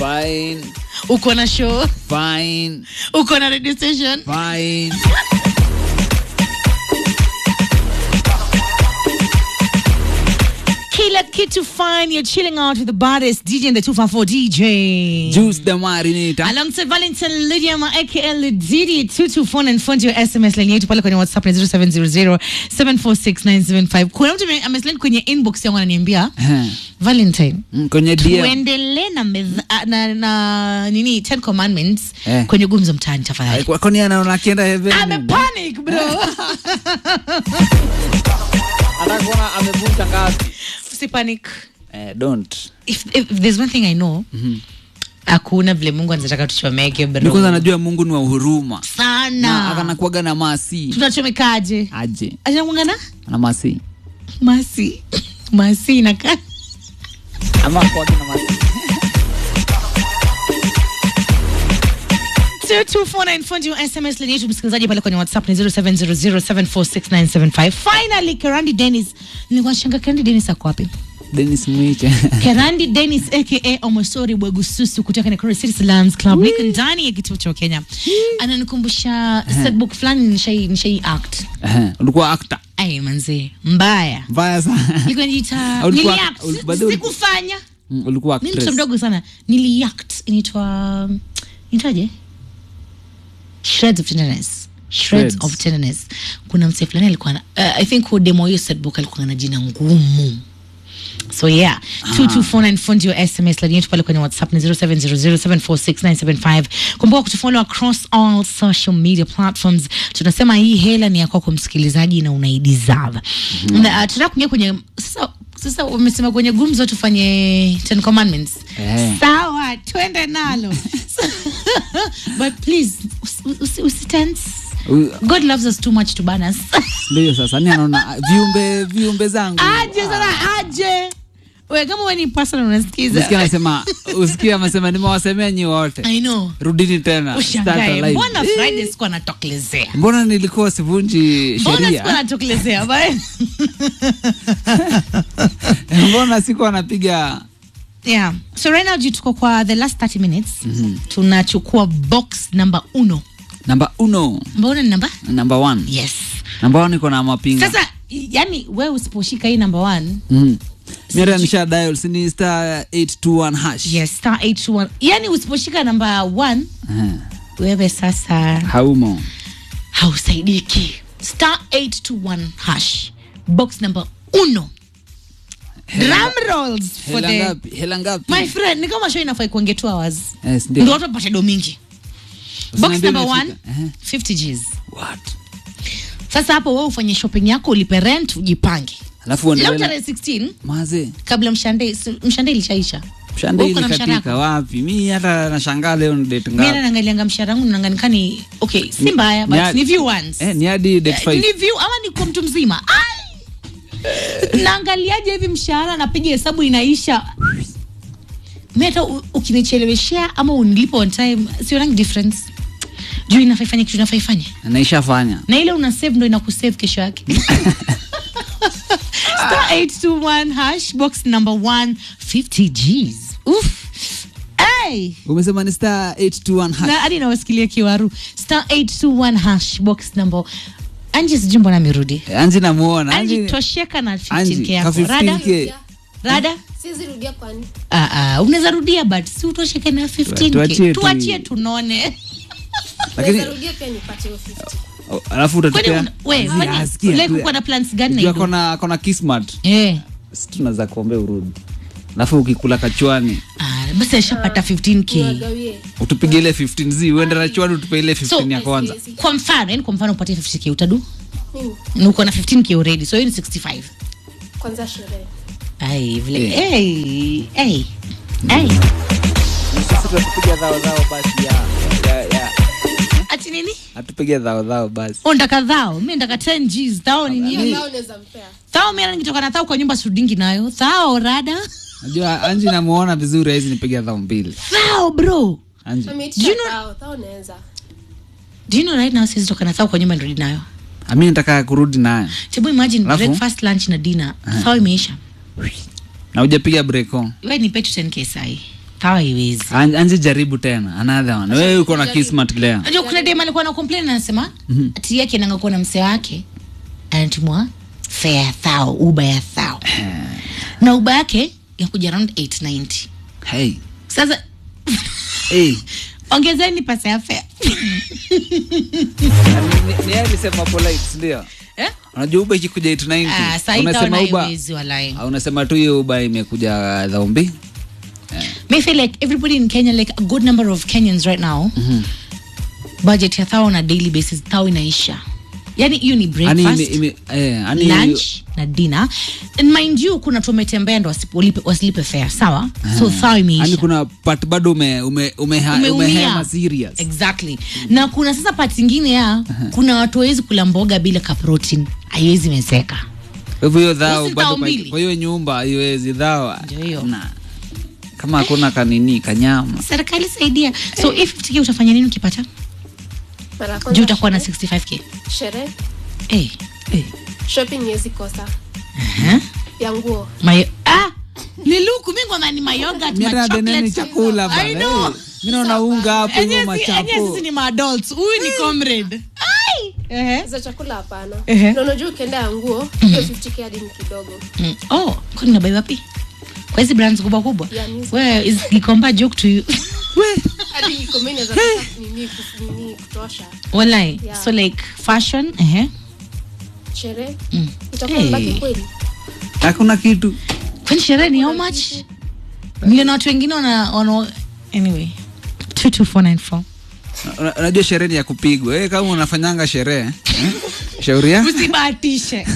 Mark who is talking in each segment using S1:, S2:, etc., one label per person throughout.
S1: Fine.
S2: uko na show
S1: Fine.
S2: uko na radio station
S1: Fine.
S2: kila kitu fine you're chilling out with the baddest dj in the 254 dj
S1: Juice the Marinita.
S2: alongside Valentine Lydia ma aka Lididi 224 and fundi wa SMS line yetu pale kwenye WhatsApp ni 0700746975. Kuna mtu ame- ameslide kwenye inbox yangu ananiambia
S1: Eh,
S2: Valentine
S1: mm, Kwenye DM.
S2: tuendelee na, medha- na, na nini 10 commandments
S1: Eh.
S2: kwenye gumzo mtaani tafadhali.
S1: Kwa- Kwani anaona akienda heaven?
S2: Ame panic bro.
S1: Atakuwa amevunja ngapi?
S2: Si panic.
S1: Eh, don't.
S2: If, if, if there's one thing I know, hakuna vile Mungu anataka tuchomeke
S1: Ni kwanza
S2: bro.
S1: najua Mungu ni wa huruma. Na
S2: Sana.
S1: akanakuwaga na masi.
S2: Tunachomekaje?
S1: Aje.
S2: Anakuanga
S1: Na masi.
S2: masi. Masi inakaa
S1: Ama kuwaga na masi.
S2: 0249 fundi wa SMS line yetu msikilizaji pale kwenye WhatsApp ni 0700746975. Finally Kerandi Dennis. Nilikuwa shanga Kerandi Dennis ako wapi?
S1: Dennis Mwiche.
S2: Kerandi Dennis aka Omosori Bwegususu kutoka Nakuru City Salams Club. Niko ndani ya kituo cha Kenya. Ananikumbusha setbook fulani nishai nishai act.
S1: Eh, Ulikuwa actor.
S2: Ai manzi, mbaya.
S1: Mbaya sana.
S2: Nilikuwa nijiita
S1: Ulikuwa-
S2: niliact.
S1: ul- bado ul-
S2: Sikufanya.
S1: Mm, Ulikuwa
S2: Mimi
S1: actress.
S2: mtoto mdogo sana. Niliact inaitwa inaitwaje? Shreds of Tenderness. Shreds,
S1: Shreds.
S2: of Tenderness. Kuna msee fulani alikuwa na uh, I think who demo hiyo set book alikuwa na jina ngumu. So yeah, 2249 fundi wa SMS line yetu pale kwenye WhatsApp ni 0700746975. Kumbuka kutufollow across all social media platforms. Tunasema hii hela ni ya kwako msikilizaji na unaideserve. Na uh, tunataka kuingia kwenye sasa sasa wamesema kwenye gumzo tufanye 10 commandments.
S1: Eh.
S2: Sawa, twende nalo. But please usi- usi- usitense.
S1: U-
S2: God loves us too much to ban us.
S1: Ndio sasa ni anaona viumbe viumbe zangu.
S2: aje sana aje. We kama wewe ni personal unasikiza.
S1: Usikia anasema usikia amesema nimewasemea nyi wote.
S2: I know.
S1: Rudini tena. Start
S2: Ushangae.
S1: alive.
S2: Mbona Friday sikuwa natokelezea?
S1: Mbona nilikuwa sivunji
S2: Mbona sikuwa
S1: sheria?
S2: natokelezea? Bye.
S1: Mbona sikuwa napiga
S2: yeah. So right now juu tuko kwa the last 30 minutes. Tunachukua box number uno.
S1: namba uno,
S2: Mbona ni namba?
S1: namba one.
S2: Yes.
S1: Namba one iko na mapinga.
S2: Sasa yani wewe usiposhika hii number one,
S1: Mm. Mimi hata nisha dial si ni star 821 hash.
S2: yes, star 821. Yani usiposhika number one,
S1: Eh,
S2: wewe sasa
S1: Haumo.
S2: hausaidiki. Star 821 hash. Box number uno. Drum rolls for
S1: Hela
S2: the
S1: ngapi? Hela ngapi?
S2: My friend, ni kama show inafai kuingia 2 hours.
S1: Yes,
S2: Ndio
S1: ndio.
S2: watu wapate do mingi. Box
S1: Usiniambie
S2: number one,
S1: imefika. Eh,
S2: 50 Gs.
S1: What?
S2: Sasa hapo wewe ufanye shopping yako ulipe rent ujipange.
S1: Alafu
S2: Leo
S1: uendelee.
S2: tarehe 16
S1: Maze.
S2: kabla mshande mshande ilishaisha.
S1: Mshande
S2: Wewe uko na
S1: ile
S2: mshahara
S1: katika wapi? Mimi hata nashangaa leo ni date
S2: Mimi
S1: ngapi?
S2: naangalianga mshahara wangu naanganika ni okay, si mbaya
S1: ni
S2: but
S1: hadi-
S2: ni view once.
S1: Eh, ni hadi date
S2: Eh,
S1: 5.
S2: ni view ama ni kwa mtu mzima. Ai! Naangaliaje hivi mshahara napiga hesabu inaisha. Mimi hata u- ukinicheleweshea ama unilipa on time sionangi difference. Juu inafaa ifanye kitu inafaa ifanye.
S1: Naishafanya.
S2: Na ile una save ndo inakusave kesho yake. Star 821 hash box number 1 50 Gs. Oof. Hey!
S1: Umesema ni star 821 hash.
S2: na hadi nawasikilia kiwaru star 821 hash box number anji sijui mbona amerudi
S1: Eh, Anji namuona.
S2: anji
S1: Anji
S2: tosheka na
S1: Anji,
S2: 15k
S1: ka
S2: yako rada
S1: 15K.
S2: rada
S3: siwezi rudia kwani
S2: Ah, ah, unaweza rudia but si utosheke na
S1: Tuachie
S2: 15k
S1: tu-
S2: tuachie tunone
S1: Lakini
S3: naweza rudia pia nipate hiyo 50
S1: oh, alafu
S2: kwani
S1: utatupea.
S2: una- we
S1: Anzi,
S2: kwani
S1: asikia
S2: like
S1: tu.
S2: uko na plans gani na
S1: Juu
S2: hiyo
S1: ako na ako na kismat.
S2: eh
S1: Si tunaweza kuombea urudi. Alafu ukikula kachwani
S2: ah, basi ashapata 15k
S3: niwagawie
S1: utupige ile 15 z uende na chwani utupe ile 15
S2: So-
S1: ya kwanza.
S3: Siwezi.
S2: kwa mfano yani kwa mfano upate 50k utadu
S3: mimi
S2: na uko na 15k already so hiyo ni 65
S3: kwanza sherehe
S2: ai vile
S1: Eh.
S2: hey hey hey
S1: Sisi tunapiga dhao dhao basi ya ya ya.
S2: ati nini
S1: Atupige dhao dhao basi.
S2: ndaka dhao mi ndaka 10 gs thao ni
S3: hiyo
S2: nini
S3: nao unaweza mpea
S2: thao mi nikitoka na thao kwa nyumba sudingi nayo thao rada
S1: Najua Anji namuona vizuri hizi nipiga dhao mbili.
S2: thao bro
S1: Anji.
S2: Do you
S3: ameitisha
S2: know-
S3: tao tao unaweza
S2: do you know right now sisi toka na thao kwa nyumba nirudi nayo
S1: Ami nataka kurudi naye.
S2: tebu imagine
S1: Alafu?
S2: breakfast lunch na dinner thao imeisha
S1: Na hujapiga break on.
S2: we nipe tu 10k sahi kawa iwezi
S4: An- anje jaribu tena another one wewe uko na kismat leo
S2: Unajua kuna dem alikuwa na complain anasema ati yake nangakuwa na mse wake anatumwa fare ya thao uba ya thao na uba yake yakuja around 890
S4: hey.
S2: sasa
S4: hey.
S2: ongezeni pesa ya fare
S4: ni yeye alisema polite ndio
S2: eh?
S4: unajua uba ikikuja
S2: Ah,
S4: 890
S2: saa hii
S4: unasema
S2: kaona
S4: uba
S2: haiwezi walai
S4: au unasema tu hiyo uba imekuja dhaumbi
S2: me feel like everybody in Kenya like a good number of Kenyans right now budget ya thao on a daily basis thao inaisha yani hiyo ni
S4: Ani
S2: breakfast
S4: ime- ime- eh, ani
S2: lunch na dinner and mind you kuna tumetembea ndo wasipolipe- wasilipe fare sawa so thao
S4: ani
S2: imeisha
S4: kuna part bado ume, ume, umeha,
S2: Umeumia.
S4: umehema serious
S2: exactly na kuna sasa part ingine ya kuna watu hawezi kula mboga bila ka protein haiwezi mezeka
S4: kwa hivyo hiyo dhao
S2: Hizi
S4: bado
S2: dhao
S4: pa-
S2: mbili.
S4: kwa hiyo nyumba haiwezi dhao
S2: Ndio hiyo.
S4: na kama hakuna kanini kanyama
S2: serikali saidia so if 50k utafanya nini ukipata
S3: Mara ya
S2: juu
S3: kwanza
S2: utakuwa na
S3: sherehe-
S2: 65k
S3: sherehe
S2: hey, hey.
S3: shopping yezi kosa
S2: Huh?
S3: ya nguo
S2: Mayo, ah, ni luku mi ngoma ni mayogat
S4: Mimi hata deneni chakula bana.
S2: I know.
S4: eh. Mimi naona unga hapo hivyo
S2: Enye si- enye
S4: machapo.
S2: sisi ni maadults huyu ni comrade Ai! Ehe.
S3: za chakula hapana
S2: Ehe.
S3: na unajua ukienda ya nguo hiyo 50k hadi ni kidogo
S2: Mm. oh kwani nabai wapi kwa hizi brands kubwa kubwa
S3: Yeah, ni-
S2: Where is Gikomba joke to you
S3: hadi iko mimi naweza kosa nini kuf- nini kutosha
S2: walai
S3: Yeah.
S2: so like fashion ehe
S3: sherehe
S2: Mm.
S3: itakuwa
S2: Hey.
S3: mbaki kweli
S4: hakuna kitu
S2: kwani sherehe ni how much niliona watu wengine wana, wana anyway 22494
S4: Una- unajua sherehe ni ya kupigwa eh, kama unafanyanga sherehe eh? shauri ya
S2: usibahatishe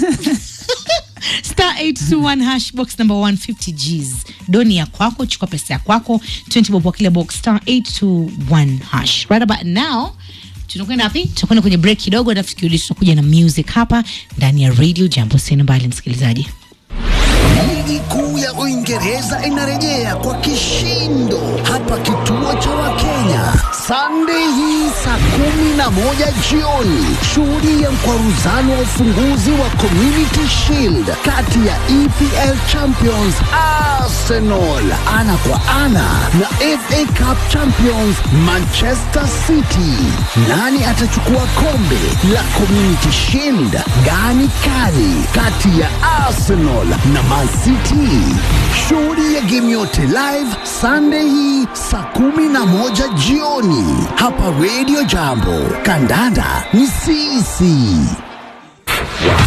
S2: star 821 hash box number 150 gs doni ya kwako chukua pesa ya kwako 20 bob kwa kile box star 821 hash right about now tunakwenda wapi tunakwenda kwenye break kidogo alafu tukirudi tunakuja na music hapa ndani ya radio jambo sina mbali msikilizaji
S5: Ligi kuu ya Uingereza inarejea kwa kishindo hapa kituo cha Wakenya Sunday hii saa kumi na moja jioni. Shuhudia mkwaruzano wa ufunguzi wa Community Shield kati ya EPL Champions Arsenal ana kwa ana na FA Cup Champions Manchester City. Nani atachukua kombe la Community Shield? Gani kali kati ya Arsenal na Man City? Shuhudia game yote live Sunday hii saa kumi na moja jioni hapa Radio Jambo. Kandanda ni sisi.